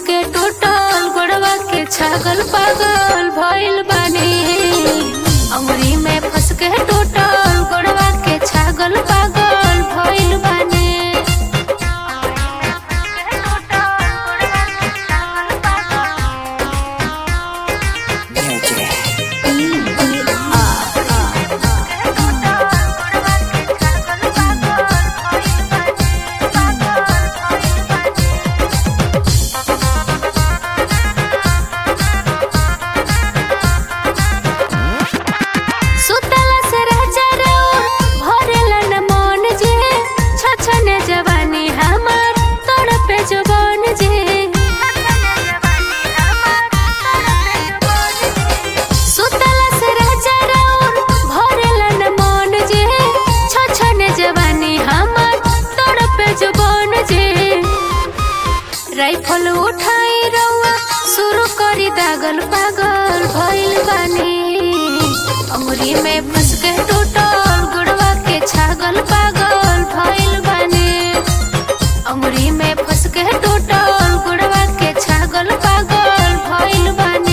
के टूटल गोड़वा के छागल पागल भइल बानी अंगुरी में फंस के टूटल गोड़वा के छागल पागल भइल बानी सुतला से राजा रउर भरेला न मन जे छछने जवानी हमार तड़पे जवान जे सुतला से राजा रउर भरेला न मन जे छछने जवानी हमार तड़पे जवान जे राइफल उठाई रउआ शुरू करी दागल पागल भइल बानी अंगुरी में फंस के टूटल गुड़वा के छागल पागल भइल बानी अंगुरी में फंस के टूटल गुड़वा के छागल पागल भइल बानी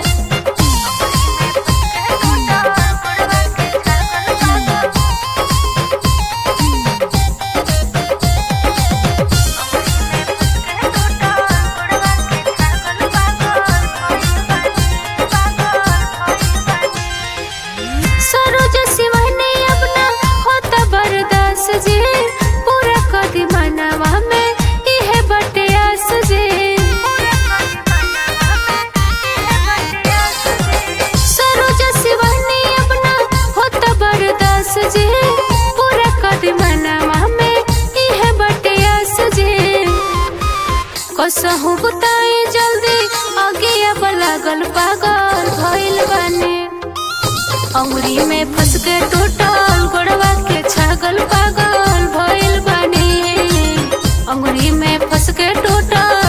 सरोज शिवानी अपना होता बरदास जे पूरा कदी मनवा में इहे बटे आस जे सरोज शिवानी अपना होता बरदास जे पूरा कदी मनवा में इहे बटे आस जे कसहु बुताई जल्दी आगे अब लागल पागल भइल बानी अंगुरी में फंस के टूटल गोड़वा के छागल पागल भइल बानी अंगुरी में फंस के टूटल